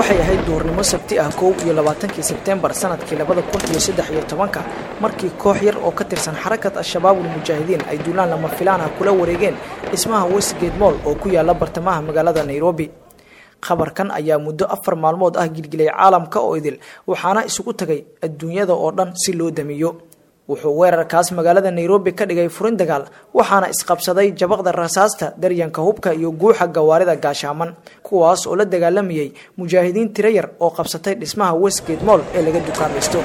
waxay ahayd duhurnimo sabti ah kow iyo labaatankii sebteembar sanadkii labada kun iyo saddex iyo tobanka markii koox yar oo ka tirsan xarakat al-shabaabul mujaahidiin ay duulaan lama filaan ah kula wareegeen dhismaha westgate moll oo ku yaala bartamaha magaalada nairobi khabarkan ayaa muddo afar maalmood ah gilgilay caalamka oo idil waxaana isugu tagay adduunyada oo dhan si loo damiyo wuxuu weerarkaas magaalada nairobi ka dhigay furin dagaal waxaana isqabsaday jabaqda rasaasta daryanka hubka iyo guuxa gawaarida gaashaaman kuwaas oo la dagaalamayay mujaahidiin tiro yar oo qabsatay dhismaha westgate moll ee laga dukaamaysto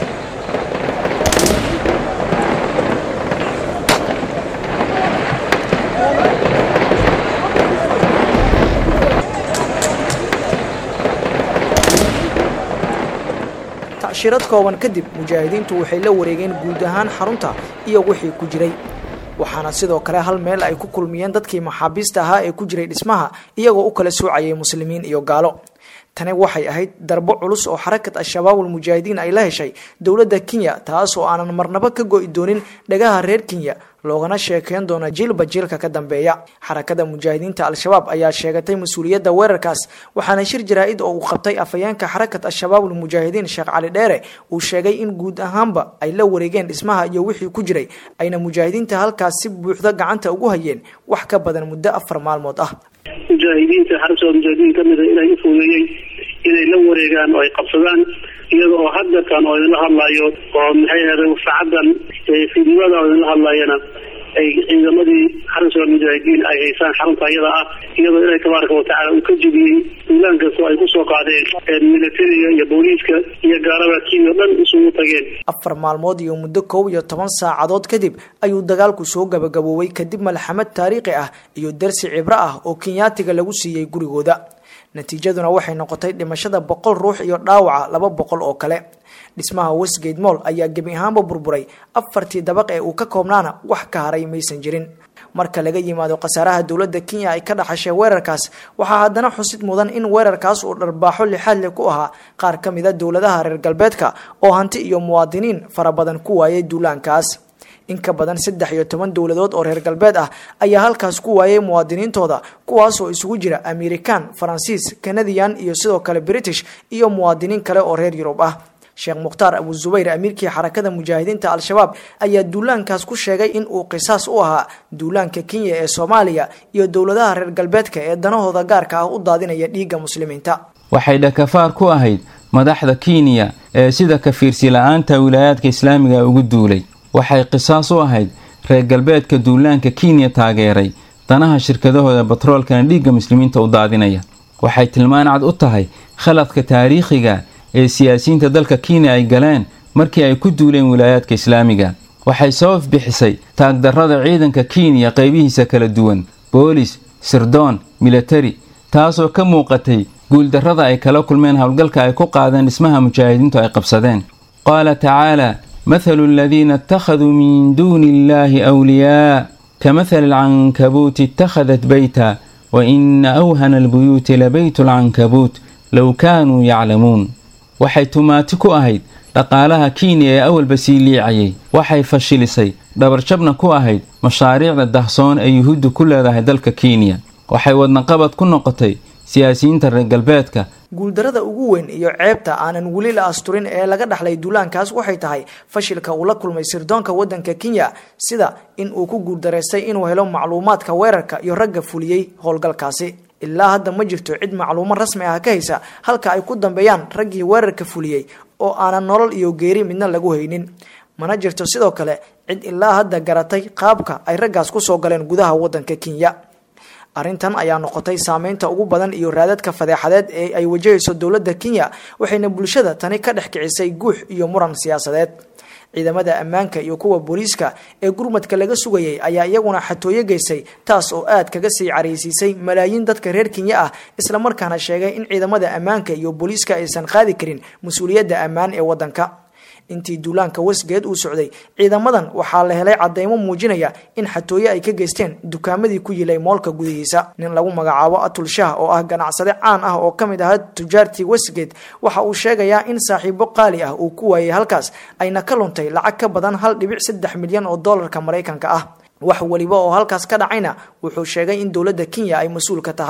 tacshirad kooban kadib mujaahidiintu waxay la wareegeen guud ahaan xarunta iyo wixii ku jiray waxaana sidoo kale hal meel ay ku kulmiyeen dadkii maxaabiista ahaa ee ku jiray dhismaha iyagoo u kala soocayay muslimiin iyo gaalo tani waxay ahayd darbo culus oo xarakat al-shabaabul mujaahidiin ay la heshay dowladda kenya taas oo aanan marnabo ka go'i doonin dhagaha reer kenya loogana sheekeyn doona jiilba jiilka ka dambeeya xarakada mujaahidiinta al-shabaab ayaa sheegatay mas-uuliyadda weerarkaas waxaana shir jaraa-id oo uu qabtay afhayeenka xarakat al-shabaabul mujaahidiin sheekh cali dheere uu sheegay in guud ahaanba ay la wareegeen dhismaha iyo wixii ku jiray ayna mujaahidiinta halkaas si buuxda gacanta ugu hayeen wax ka badan muddo afar maalmood ah mujaahidiinta xarasooda mujaahidiin ka mida ilaahay u fuudeeyey inay la wareegaan oo ay qabsadaan iyada oo hadeerkan oo idinla hadlaayo oo maxay ahday saacadan fiidnimada oo idinla hadlaayana ay ciidamadii xarasooda mujaahidiin ay haysaan xarunta iyada ah iyadoo ilaahay tabaaraka watacaala uu ka jebiyey duulaan kastoo ay kusoo qaadeen militariga iyo booliiska iyo gaalada kenya o dhan isugu tageen afar maalmood iyo muddo kow iyo toban saacadood kadib ayuu dagaalku soo gabagaboobay kadib malxamad taariikhi ah iyo darsi cibro ah oo kenyaatiga lagu siiyey gurigooda natiijaduna waxay noqotay dhimashada boqol ruux iyo dhaawaca laba boqol oo kale dhismaha westgate moll ayaa gebi ahaanba burburay afartii dabaq ee uu ka koobnaana wax ka haray maysan jirin marka laga yimaado khasaaraha dowladda kenya ay ka dhaxashay weerarkaas waxaa haddana xusid mudan in weerarkaas uu dharbaaxo lixaad leh ku ahaa qaar ka mida dowladaha reer galbeedka oo hanti iyo muwaadiniin fara badan ku waayay duulaankaas in ka badan saddex iyo toban dowladood oo reer galbeed ah ayaa halkaas ku waayay muwaadiniintooda kuwaas oo isugu jira amerikan faransiis kanadiyan iyo sidoo kale british iyo muwaadiniin kale oo reer yurub ah sheekh mukhtaar abu zubayr amiirkii xarakada mujaahidiinta al-shabaab ayaa duulaankaas ku sheegay in uu qisaas u ahaa duulaanka kenya ee soomaaliya iyo dowladaha reer galbeedka ee danahooda gaarka ah u daadinaya dhiigga muslimiinta waxay dhakafaar ku ahayd madaxda kenya ee sida kafiirsi la-aanta wilaayaadka islaamiga ugu duulay waxay qisaas u ahayd reer galbeedka duulaanka kenya taageeray danaha shirkadahooda batroolkana dhiigga muslimiinta u daadinaya waxay tilmaan cad u tahay khaladka taariikhiga ee siyaasiyiinta dalka kenya ay galeen markii ay ku duuleen wilaayaadka islaamiga waxay sabab bixisay taagdarrada ciidanka kenya qaybihiisa kala duwan boolis sirdoon militari taasoo ka muuqatay guuldarrada ay kala kulmeen howlgalka ay ku qaadeen dhismaha mujaahidiintu ay qabsadeen qaala tacaala mathalu aladiina ittakhaduu min duuni illaahi awliyaa kamahali alcankabuuti ittakhadat beyta wa ina awhana albuyuuti labaytu alcankabuut low kaanuu yaclamuun waxay tumaati ku ahayd dhaqaalaha kenya ee awalba sii liicayay waxay fashilisay dhabarjabna ku ahayd mashaariicda dahsoon ee yuhuuddu ku leedahay dalka kenya waxay wadnaqabad ku noqotay siyaasiyiinta reer galbeedka guuldarada ugu weyn iyo ceebta aanan weli la asturin ee laga dhaxlay duulaankaas waxay tahay fashilka uu la kulmay sirdoonka waddanka kenya sida in uu ku guuldaraystay inuu helo macluumaadka weerarka iyo ragga fuliyey howlgalkaasi ilaa hadda ma jirto cid macluumo rasmi ah ka haysa halka ay ku dambeeyaan raggii weerarka fuliyey oo aanan nolol iyo geeri midna lagu haynin mana jirto sidoo kale cid ilaa hadda garatay qaabka ay raggaas kusoo galeen gudaha waddanka kenya arrintan ayaa noqotay saameynta ugu badan iyo raadadka fadeexadeed ee ay wajahayso dowladda kenya waxayna bulshada tani ka dhex kicisay guux iyo muran siyaasadeed ciidamada ammaanka iyo kuwa booliiska ee gurmadka laga sugayay ayaa iyaguna xatooyo geystay taas oo aad kaga sii caraysiisay malaayiin dadka reer kenya ah islamarkaana sheegay in ciidamada ammaanka iyo booliiska aysan qaadi karin mas-uuliyadda ammaan ee waddanka intii duulaanka westgeed uu socday ciidamadan waxaa la helay cadeymo muujinaya in xatooye ay ka geysteen dukaamadii ku yilay moolka gudihiisa nin lagu magacaabo atul shah oo ah ganacsade caan ah oo ka mid ahaa tujaartii westgate waxa uu sheegayaa in saaxiibo qaali ah uu ku waayay halkaas ayna ka luntay lacag ka badan hal dhibic saddex milyan oo doolarka maraykanka ah wax weliba oo halkaas ka dhacayna wuxuu sheegay in dowladda kenya ay mas-uul ka tahay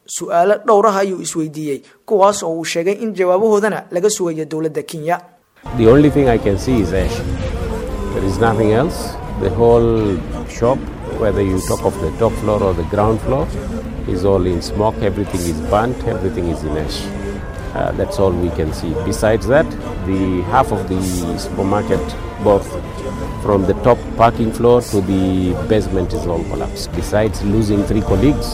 su-aalo dhowr ah ayuu isweydiiyey kuwaas oo uu sheegay in jawaabahoodana laga sugayo dowladda kenya The only thing I can see is ash. There is nothing else. The whole shop, whether you talk of the top floor or the ground floor, is all in smoke. Everything is burnt. Everything is in ash. Uh, that's all we can see. Besides that, the half of the supermarket, both from the top parking floor to the basement, is all collapsed. Besides losing three colleagues,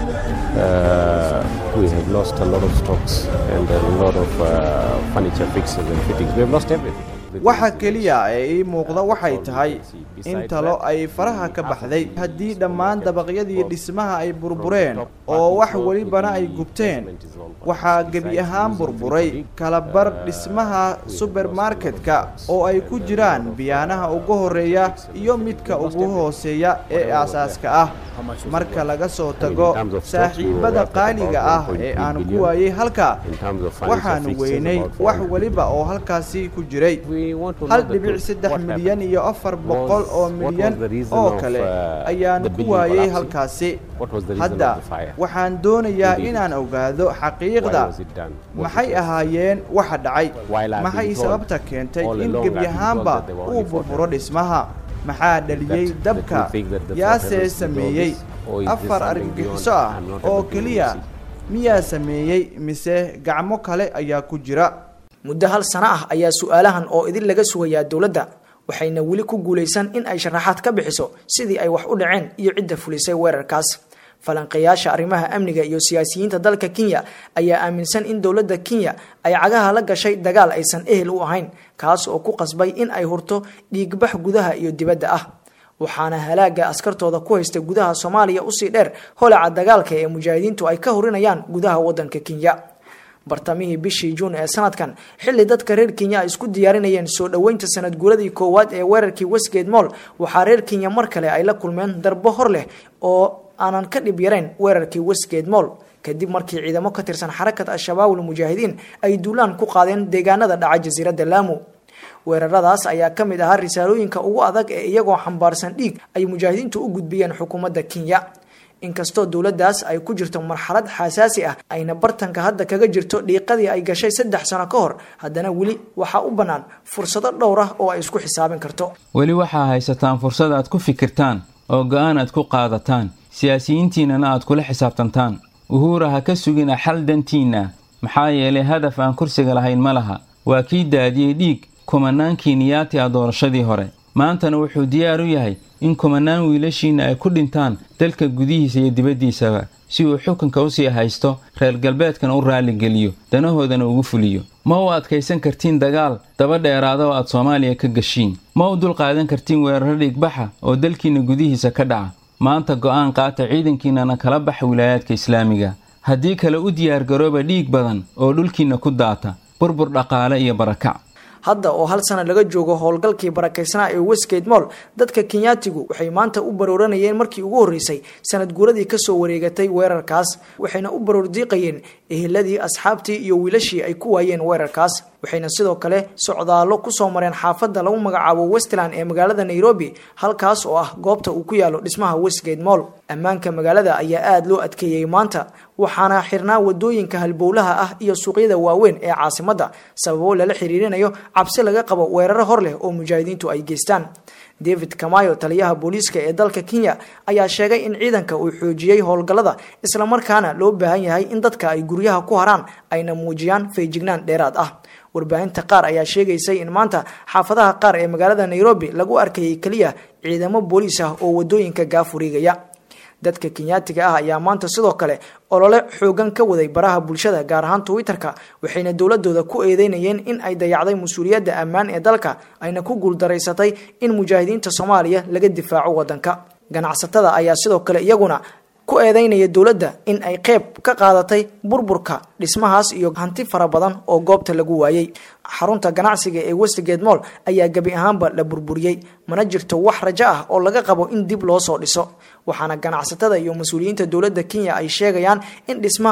uh, we have lost a lot of stocks and a lot of uh, furniture fixes and fittings. We have lost everything. waxa keliya ee ii muuqda waxay tahay in talo ay faraha ka baxday haddii dhammaan dabaqyadii dhismaha ay burbureen oo wax welibana ay gubteen waxaa gebi ahaan burburay kalabar dhismaha subermarketka oo ay ku jiraan biyaanaha ugu horeeya iyo midka ugu hooseeya ee aasaaska ah marka laga soo tago saaxiibada qaaliga ah ee aan ku waayey halka waxaanu weynay wax weliba oo halkaasi ku jiray hal dhibic saddex milyan iyo afar boqol oo milyan oo kale ayaanu ku waayey halkaasi hadda waxaan doonayaa inaan ogaado xaqiiqda maxay ahaayeen waxa dhacay maxay sababta keentay in gebi ahaanba uu burburo dhismaha maxaa dhaliyey dabka yaasee sameeyey afar argagixiso ah oo keliya miyaa sameeyey mise gacmo kale ayaa ku jira muddo hal sano ah ayaa su-aalahan oo idin laga sugayaa dowladda waxayna weli ku guulaysan in ay sharaxaad ka bixiso sidii ay wax u dhaceen iyo cidda fulisay weerarkaas falanqeeyaasha arrimaha amniga iyo siyaasiyiinta dalka kenya ayaa aaminsan in dowladda kenya ay cagaha la gashay dagaal aysan ehel u ahayn kaas oo ku qasbay in ay hurto dhiigbax gudaha iyo dibadda ah waxaana halaaga askartooda ku haysta gudaha soomaaliya usii dheer holaca dagaalka ee mujaahidiintu ay ka horinayaan gudaha waddanka kenya bartamihii bishii juun ee sanadkan xilli dadka reer kenya ay isku diyaarinayeen soo dhoweynta sanad guuradii koowaad ee weerarkii westgate moll waxaa reer kenya mar kale ay la kulmeen darbo hor leh oo aanan ka dhib yarayn weerarkii westgate moll kadib markii ciidamo ka tirsan xarakat al-shabaab ulmujaahidiin ay duulaan ku qaadeen deegaanada dhaca jasiiradda laamu weeraradaas ayaa ka mid ahaa risaalooyinka ugu adag ee iyagoo xambaarsan dhiig ay mujaahidiintu u gudbiyeen xukuumadda kenya inkastoo dowladdaas ay ku jirto marxalad xasaasi ah ayna bartanka hadda kaga jirto dhiiqadii ay gashay saddex sano ka hor haddana weli waxaa u bannaan fursado dhowr ah oo ay isku xisaabin karto weli waxaa haysataan fursad aad ku fikirtaan oo go-aan aad ku qaadataan siyaasiyiintiinnana aad kula xisaabtantaan uhuura ha ka sugina xal dantiinna maxaa yeelay hadaf aan kursiga lahayn ma laha waa kii daadiyey dhiig kumanaan kiiniyaati ah doorashadii hore maantana wuxuu diyaar u yahay in kumanaan wiilashiinna ay ku dhintaan dalka gudihiisa iyo dibaddiisaba si uu xukunka usii haysto reer galbeedkana u raalligeliyo danahoodana ugu fuliyo ma u adkaysan kartiin dagaal daba dheeraada oo aad soomaaliya ka gashiin ma u dulqaadan kartiin weeraro dhigbaxa oo dalkiinna gudihiisa ka dhaca maanta go'aan qaata ciidankiinnana kala baxa wilaayaadka islaamiga haddii kale u diyaargarooba dhiig badan oo dhulkiinna ku daata burbur dhaqaale iyo barakac hadda oo hal sana laga joogo howlgalkii barakaysnaa ee westgate moll dadka kenyaatigu waxay maanta u barooranayeen markii ugu horreysay sanad guuradii kasoo wareegatay weerarkaas waxayna u baroordiiqayeen eheladii asxaabtii iyo wiilashii ay ku waayeen weerarkaas waxayna sidoo kale socdaallo kusoo mareen xaafadda lagu magacaabo westland ee magaalada nairobi halkaas oo ah goobta uu ku yaalo dhismaha westgate moll ammaanka magaalada ayaa aada loo adkeeyey maanta waxaana xirnaa wadooyinka halbowlaha ah iyo suuqyada waaweyn ee caasimadda sababo lala xiriirinayo cabsi laga qabo weeraro hor leh oo mujaahidiintu ay geystaan david kamayo taliyaha booliiska ee dalka kenya ayaa sheegay in ciidanka uu xoojiyey howlgallada islamarkaana loo baahan yahay in dadka ay guryaha ku haraan ayna muujiyaan feejignaan dheeraad ah warbaahinta qaar ayaa sheegaysay in maanta xaafadaha qaar ee magaalada nairobi lagu arkayay keliya ciidamo booliis ah oo wadooyinka gaafuriigaya dadka kenyaatiga ah ayaa maanta sidoo kale olole xoogan ka waday baraha bulshada gaar ahaan twitter-ka waxayna dowladooda ku eedeynayeen in ay dayacday mas-uuliyadda ammaan ee dalka ayna ku guuldaraysatay in mujaahidiinta soomaaliya laga difaaco wadanka ganacsatada ayaa sidoo kale iyaguna ku eedeynaya dowladda in ay qeyb ka qaadatay burburka dhismahaas iyo hanti fara badan oo goobta lagu waayey xarunta ganacsiga ee westgate moll ayaa gebi ahaanba la burburiyey mana jirto wax rajo ah oo laga qabo in dib loo soo dhiso waxaana ganacsatada iyo mas-uuliyiinta dowladda kenya ay sheegayaan in dhismahaas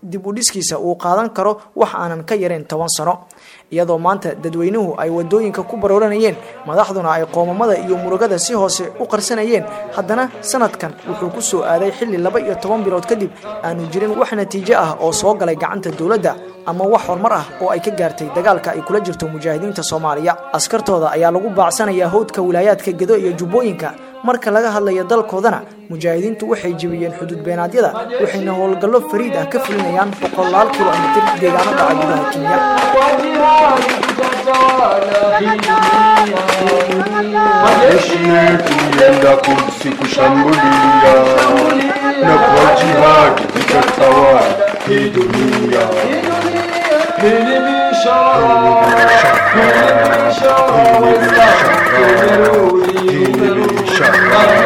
dib u dhiskiisa uu qaadan karo wax aanan ka yarayn toban sano iyadoo maanta dadweynuhu ay wadooyinka ku barooranayeen madaxduna ay qoomamada iyo murugada si hoose u qarsanayeen haddana sanadkan wuxuu ku soo aaday xilli laba iyo toban bilood kadib aanu jirin wax natiijo ah oo soo galay gacanta dowladda ama wax horumar ah oo ay ka gaartay dagaalka ay kula jirto mujaahidiinta soomaaliya askartooda ayaa lagu baacsanayaa howdka wilaayaadka gedo iyo jubbooyinka marka laga hadlayo dalkoodana mujaahidiintu waxay jebiyeen xuduud beenaadyada waxayna howlgallo fariid ah ka fulinayaan boqolaal kilomitir deegaano dhaca gudaha kenya Majeshi yetu yenda Kudsi kushambulia na kwa jihadi itatawala hii dunia. Hili bishara, hili bishara, hili bishara,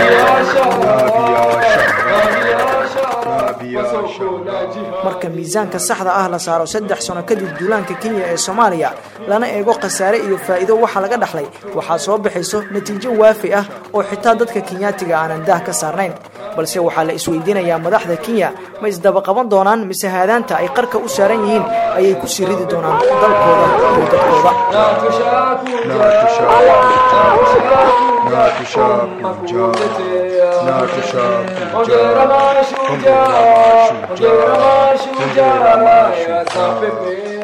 marka miisaanka saxda ah la saaro saddex sano kadib duulaanka kenya ee soomaaliya lana eego khasaare iyo faa'iido waxa laga dhaxlay waxaa soo baxayso natiijo waafi ah oo xitaa dadka kenyaatiga aanan daah ka saarnayn balse waxaa la isweydiinayaa madaxda kenya ma isdaba qaban doonaan mise haadaanta ay qarka u saaran yihiin ayay ku sii ridi doonaan dalkooda iyo dadkooda na tushakuja, hongera mashujaa, hongera mashujaa.